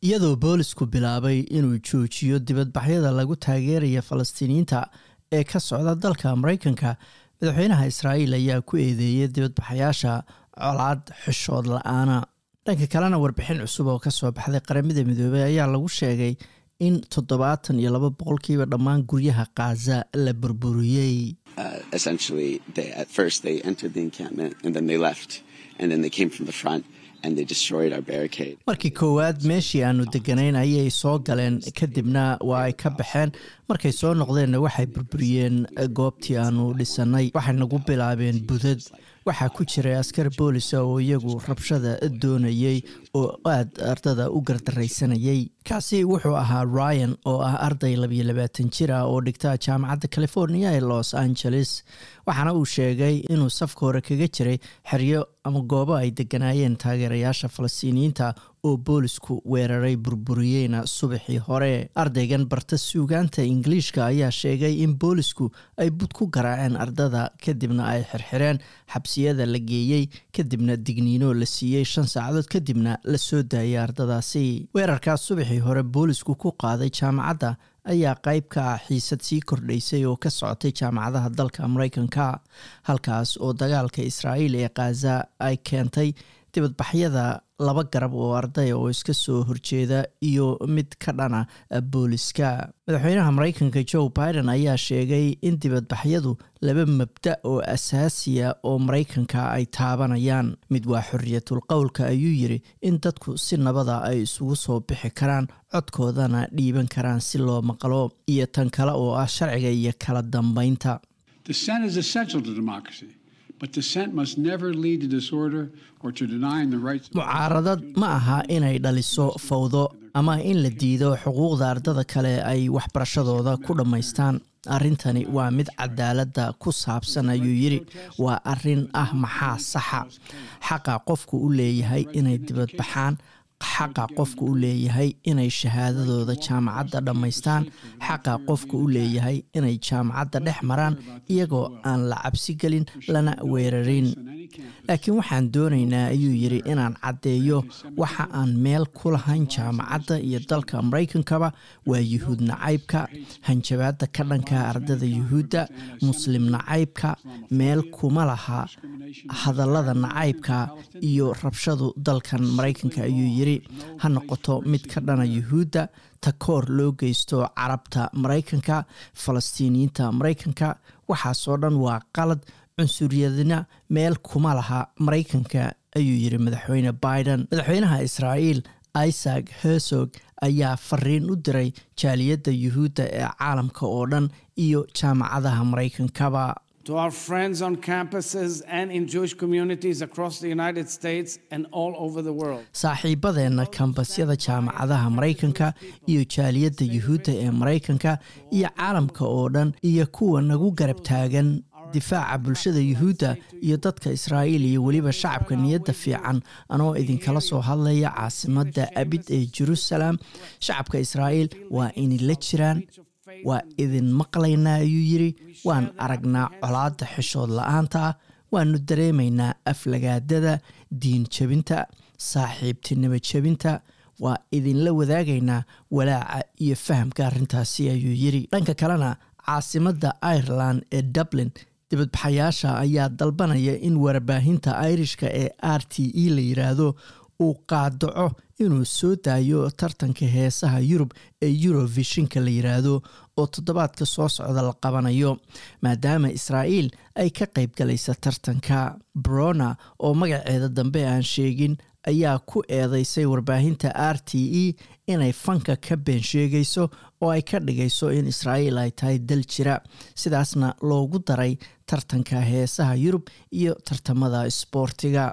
iyadoo boolisku bilaabay inuu joojiyo dibadbaxyada lagu taageeraya falastiiniyiinta ee ka socda dalka maraykanka madaxweynaha israa'iil ayaa ku eedeeyay dibadbaxayaasha colaad xishood la-aana dhanka kalena warbixin cusub oo kasoo baxday qaramada midoobey ayaa lagu sheegay in toddobaatan iyo laba boqolkiiba dhammaan guryaha khaza la burburiyey markii koowaad meeshii aanu deganayn ayay soo galeen kadibna waa ay ka baxeen markay soo noqdeenna waxay burburiyeen goobtii aanu dhisanay waxay nagu bilaabeen budad waxaa ku jiray askar boolisa oo iyagu rabshada doonayey oo aad ardada u gardaraysanayay kaasi wuxuu ahaa ryan oo ah arday labiyo labaatan jir ah oo dhigta jaamacadda california ee los angeles waxaana uu sheegay inuu safka hore kaga jiray xeryo ama goobo ay deganaayeen taageerayaasha falastiiniyiinta oo boolisku weeraray burburiyeyna subaxii hore ardaygan barta suugaanta ingiliishka ayaa sheegay in boolisku ay bud ku garaaceen ardada kadibna ay xirxireen xabsiyada la geeyey kadibna digniino la siiyey shan saacadood kadibna la soo daayay ardadaasi weerarkaas subaxii hore boolisku ku qaaday jaamacadda ayaa qayb ka ah xiisad sii kordhaysay oo ka socotay jaamacadaha dalka maraykanka halkaas oo dagaalka israa'iil ee khaza ay keentay dibadbaxyada laba garab oo ardaya oo iska soo horjeeda iyo mid ka dhana booliska madaxweynaha maraykanka joe biden ayaa sheegay in dibadbaxyadu laba mabda oo asaasiya oo maraykanka ay taabanayaan mid waa xoriyatul qowlka ayuu yiri in dadku si nabada ay isugu soo bixi karaan codkoodana dhiiban karaan si loo maqlo iyo tan kale oo ah sharciga iyo kala dambeynta mucaaradad ma aha inay dhaliso fawdo ama in la diido xuquuqda ardada kale ay waxbarashadooda ku dhammaystaan arrintani waa mid cadaaladda ku saabsan ayuu yidhi waa arrin ah maxaa saxa xaqa qofku u leeyahay inay dibadbaxaan xaqa qofku u leeyahay inay shahaadadooda jaamacadda dhammaystaan xaqa qofku u leeyahay inay jaamacadda dhex maraan iyagoo aan la cabsi gelin lana weerarin laakiin waxaan doonaynaa ayuu yidhi inaan caddeeyo waxa aan meel ku lahayn jaamacadda iyo dalka maraykankaba waa yuhuud nacaybka hanjabaadda ka dhanka ardada yuhuudda muslim nacaybka meel kuma laha hadallada nacaybka iyo rabshadu dalkan maraykanka ayuu yidhi ha noqoto mid ka dhana yuhuudda takoor loo geysto carabta maraykanka falastiiniyiinta maraykanka waxaasoo dhan waa qalad cunsuryadina meel kuma laha maraykanka ayuu yidhi madaxweyne biden madaxweynaha israa'iil isaac hersog ayaa fariin u diray jaaliyadda yuhuudda ee caalamka oo dhan iyo jaamacadaha maraykankaba to our friends on campuses and in Jewish communities across the United States and all over the world. saaxiibadeenna kambasyada jaamacadaha maraykanka iyo jaaliyadda yuhuudda ee maraykanka iyo caalamka oo dhan iyo kuwa nagu garab taagan difaaca bulshada yuhuudda iyo dadka israa'iil iyo weliba shacabka niyadda fiican anoo idinkala soo hadlaya caasimadda abid ee jerusalem shacabka israa'iil waa inila jiraan waa idin maqlaynaa ayuu yidhi waan aragnaa colaadda xishood la-aanta ah waanu dareemaynaa aflagaadada diin jebinta saaxiibtinimo jebinta waa idinla wadaagaynaa walaaca iyo fahamka arrintaasi ayuu yidhi dhanka kalena caasimadda ireland ee dublin dibadbaxayaasha ayaa dalbanaya in warbaahinta irishka ee r t e la yiraahdo uu qaadaco inuu soo daayo tartanka heesaha yurub ee eurovishinka la yiraahdo oo toddobaadka soo socda la qabanayo maadaama israa'iil ay ka qayb galaysa tartanka brona oo magaceeda dambe aan sheegin ayaa ku eedeysay warbaahinta r t e inay fanka ka been sheegayso oo ay ka dhigayso in israa'iil ay tahay dal jira sidaasna loogu daray tartanka heesaha yurub iyo tartamada isboortiga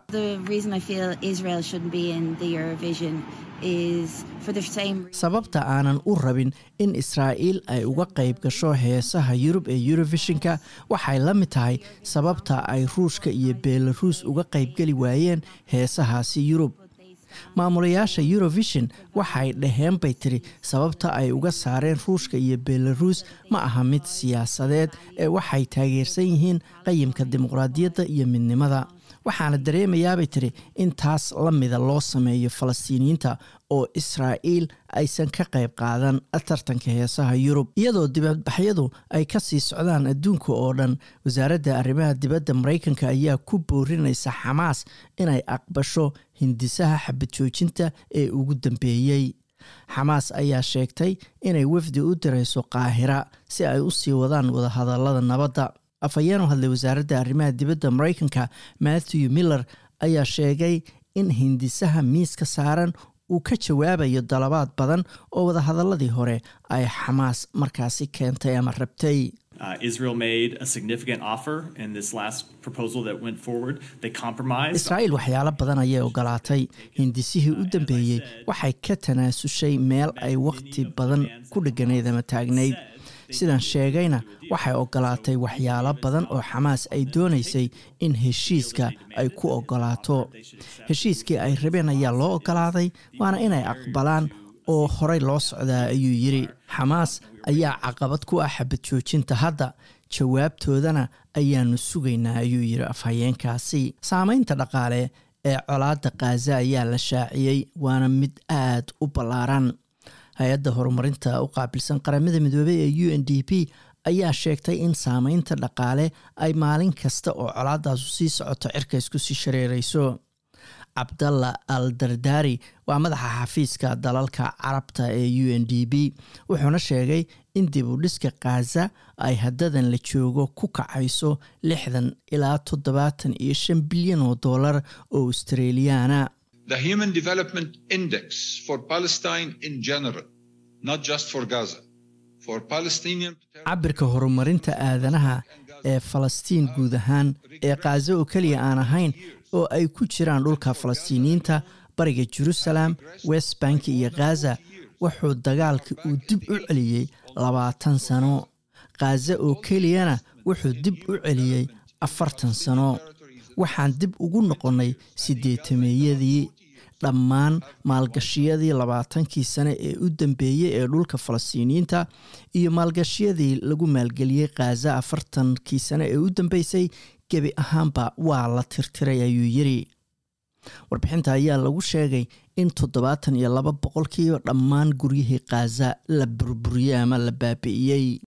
sababta aanan u rabin in israa'iil ay uga qayb gasho heesaha yurub ee eurovishinka waxay la mid tahay sababta ay ruushka iyo belaruus uga qaybgeli waayeen heesahaasi yurub maamulayaasha eurovision waxay dhaheen bay tiri sababta ay uga saareen ruushka iyo belaruus ma aha mid siyaasadeed ee waxay taageersan yihiin qayimka dimuqraadiyadda iyo midnimada waxaana dareemayaabay tiri in taas la mida loo sameeyo falastiiniyiinta oo israa'iil aysan ka qayb qaadan tartanka heesaha yurub iyadoo dibadbaxyadu ay ka sii socdaan adduunka oo dhan wasaaradda arrimaha dibadda maraykanka ayaa ku boorinaysa xamaas inay aqbasho hindisaha xabad joojinta ee ugu dambeeyey xamaas ayaa sheegtay inay wafdi u dirayso qaahira si ay u sii wadaan wadahadallada nabadda afhayeen u hadlay wasaaradda arrimaha dibadda maraykanka matthew miller ayaa sheegay in hindisaha miiska saaran uu ka jawaabayo dalabaad badan oo wadahadaladii hore ay xamaas markaasi keentay ama rabtay israa'iil waxyaalo badan ayay ogolaatay hindisihii u dambeeyey waxay ka tanaasushay meel ay wakhti badan ku dheganayd ama taagnayd sidaan sheegayna waxay ogolaatay waxyaalo badan oo xamaas ay doonaysay in heshiiska ay ku ogolaato heshiiskii ay rabeen ayaa loo ogolaaday waana inay aqbalaan oo horey loo socdaa ayuu yidhi xamaas ayaa caqabad ku ah xabad joojinta hadda jawaabtoodana ayaanu sugaynaa ayuu yidhi afhayeenkaasi saameynta dhaqaale ee colaadda khaza ayaa la shaaciyey waana mid aad u ballaaran hay-adda horumarinta u qaabilsan qaramada midoobey ee u n d p ayaa sheegtay in saameynta dhaqaale ay maalin kasta oo colaadaasu sii socoto cirka isku sii shareerayso cabdalla al dardari waa madaxa xafiiska dalalka carabta ee u n d p wuxuuna sheegay in dib u dhiska khaza ay haddadan la joogo ku kacayso lixdan ilaa toddobaatan iyo shan bilyan oo dollar oo australiyaana The Human Development Index for Palestine in general, not just for Gaza, for Palestinian. cabirka horumarinta aadanaha ee falastiin guud ahaan ee khaza oo keliya aan ahayn oo ay ku jiraan dhulka falastiiniyiinta bariga jerusalem west bank iyo khaza wuxuu dagaalka uu dib u celiyey labaatan sano khaza oo keliyana wuxuu dib u celiyey afartan sano waxaan dib ugu noqonnay sideetameeyadii dhammaan maalgashiyadii labaatankii sane ee u dambeeyey ee dhulka falastiiniyiinta iyo maalgashiyadii lagu maalgeliyey khaza afartankii sane ee u dambeysay gebi ahaanba waa la tirtiray ayuu yidhi warbixinta ayaa lagu sheegay in toddobaatan iyo laba boqolkiiba dhammaan guryihii khaza la burburiyey ama la baabi'iyey